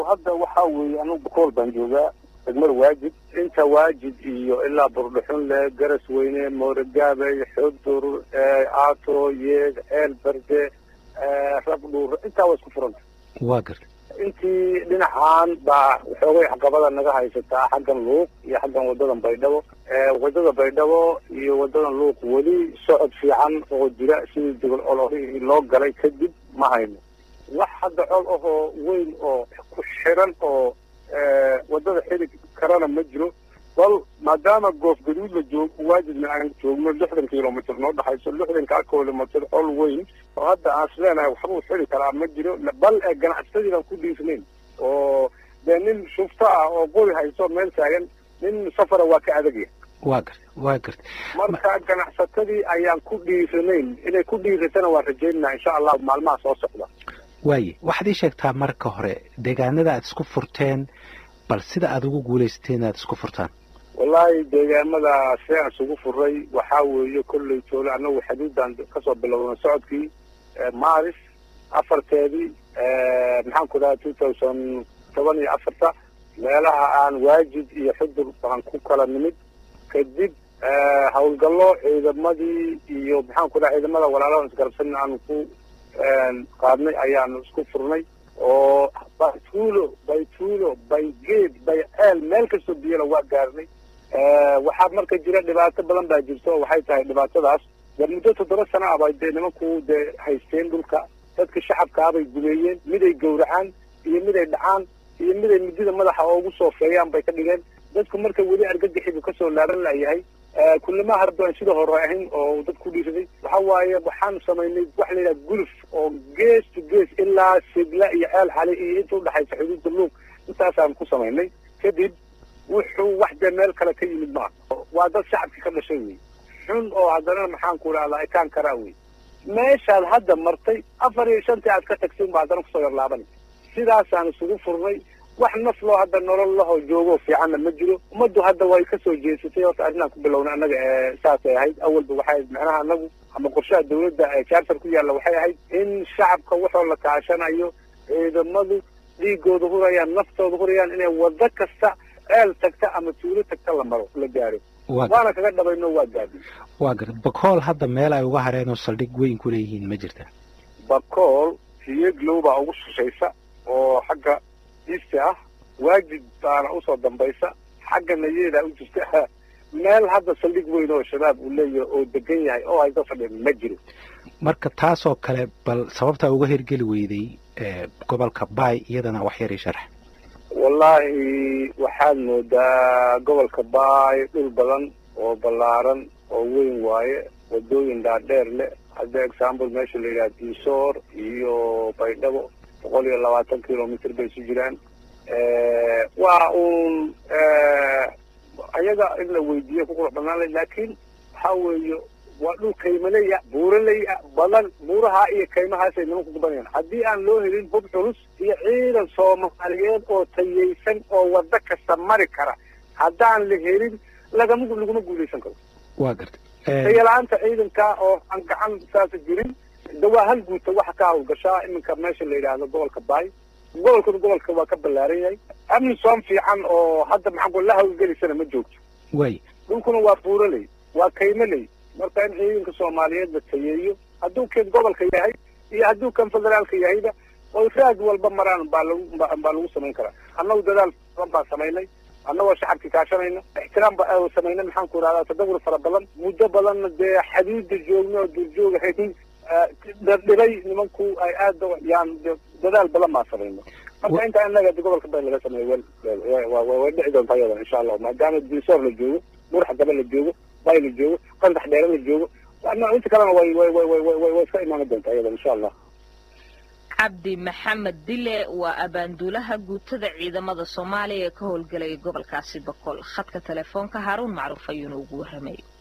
hadda waxaa weeye anugu bakool baan joogaa degmada waajid inta waajid iyo ilaa burdhuxunle garas weyne mooragaabey xudur aato yeeg ceel berde rabdhuur intaa waa isku furanta waa garta intii dhinacan baa waxoogay caqabada naga haysataa xaggan luuq iyo xaggan wadadan baydhabo wadada baydhabo iyo wadadan luuq weli socod fiican oo jira sidii degol ololihii loo galay kadib ma hayno wax hadda col ahoo weyn oo ku xiran oo wadada xili karana ma jiro bal maadaama goof gaduud la joog waajibna aan joogno lixdan kilomitr noo dhexayso lixdankaa kilomitr col weyn oo hadda aan isleenahay waxbuu xili karaa ma jiro bal ee ganacsatadii baan ku dhiifnayn oo dee nin shufto ah oo qori hayso meel taagan nin safara waa ka adagya waa garta waa garta marka ganacsatadii ayaan ku dhiiranayn inay ku dhiiratana waan rajaynaa insha allah maalmaha soo socda waaye waxaad ii sheegtaa marka hore deegaanada aad isku furteen bal sida aada ugu guulaysateen aad isku furtaan wallaahi deegaamada si aan isugu furay waxaa weeye kolley toole annagu xadiidan kasoo bilowna socodkii maris afarteedii maxaan ku dhaha two thousand toban iyo afarta meelaha aan waajid iyo xudur baan ku kala nimid kadib hawlgallo ciidamadii iyo maxaan ku dhaha ciidamada walaalaha isgarabsan aanu ku qaadnay ayaanu isku furnay oo baytuulo baytuulo baygeed bayceel meel kastoo biyana waa gaarnay waxaa marka jira dhibaato badan baa jirto waxay tahay dhibaatadaas dee muddo toddoba sana ah bay dee nimanku dee haysteen dhulka dadka shacabkaabay gumeeyeen miday gowracaan iyo miday dhacaan iyo miday midida madaxa oogu soofeeyaan bay ka dhigeen dadku marka weli argagixibu kasoo laaban layahay kullama harba aan sida hore ahayn oo dad ku dhiisaday waxa waaye waxaan samaynay waxa la yidhaha gulf oo gees to gees ilaa sigla iyo ceel xali iyo inta udhexaysa xuduudda luug intaasaan ku samaynay kadib wuxuu wax dee meel kale ka yimid maaha waa dad shacabkii ka dhashay wey xun oo haddana maxaan ku idhahdaa ekaan karaa wey meeshaad hadda martay afar iyo shantii aad ka tagtay unba haddana kusoo yarlaabanay sidaasaan isugu furnay wax naf loo hadda nolol lahoo joogo fiicanna ma jiro ummaddu hadda way kasoo jeesatay horta arrinaan ku bilowna annaga saasay ahayd awalba waxay ahayd macnaha anagu ama qorshaha dawladda ee charter ku yaalla waxay ahayd in shacabka waxoo la kaashanayo ciidamadu dhiigooda hurayaan naftooda hurayaan inay wado kasta ceel tagta ama tuulo tagta la maro la gaaro waana kaga dhabayno waa gaadi waa garta bakool hadda meel ay uga hareen oo saldhig weyn ku leeyihiin ma jirta bakool siyeglow baa ugu shishaysa oo xagga isti ah waajid baana usoo dambaysa xagga nayeedaa u jirta meel hadda saldhig weyn oo shabaab uu leeyahay oo degan yahay oo haysa fadhin ma jiro marka taasoo kale bal sababtaa uga hirgeli weyday gobolka baay iyadana wax yar ii sharax wallaahi waxaad moodaa gobolka baay dhul badan oo ballaaran oo weyn waaye wadooyin dhaadheer leh hadda example meesha la yidhaha diisoor iyo baydhabo boqol iyo labaatan kilomitr bay isu jiraan waa uun ayaga in la weydiiyo ku qurux badnaan lay laakiin waxaa weeye waa dhul kaymaley ah buuraley ah badan buuraha iyo kaymahaasay nimanku kubanayaan haddii aan loo helin hub culus iyo ciidan soomaaliyeed oo tayaysan oo wado kasta mari kara haddaan la helin lagama laguma guulaysan karo waa garta tayala-aanta ciidanka oo aan gacan saasa jirin de waa hal guuta waxa ka hawlgashaa iminka meesha la yidhaahdo gobolka baay gobolkuna gobolka waa ka ballaaran yahay amni soom fiican oo hadda maxaan la hawlgelisana ma joogto way dhulkuna waa buuraley waa kaymaley marka in ciidanka soomaaliyeed la tayeeyo hadduu kan gobolka yahay iyo hadduu kan federaalka yahayba oo raad walba maraan baa lagu baa lagu samayn karaa annagu dadaal badan baan samaynay annagoo shacabkii kaashanayna ixtiraam ba samaynay maxaan ku idhahdaa tadawur fara badan muddo badanna dee xadiida joogna oo duurjoogahayn dhibay nimanku ay aada yaan dadaal badan baan samayno marka intaa inaga gobolka bay laga sameeyo way dhici doontaa iyada insha allah maadaama diisoor la joogo murxa gaba la joogo bay la joogo qandax dheere la joogo inta kalena way way way way way way iska imaani doontaa iyada insha allah cabdi maxamed dile waa abaanduulaha guutada ciidamada soomaaliya ee ka howlgelaya gobolkaasi boqol khadka telefoonka haaruun macruuf ayuuna ugu warramay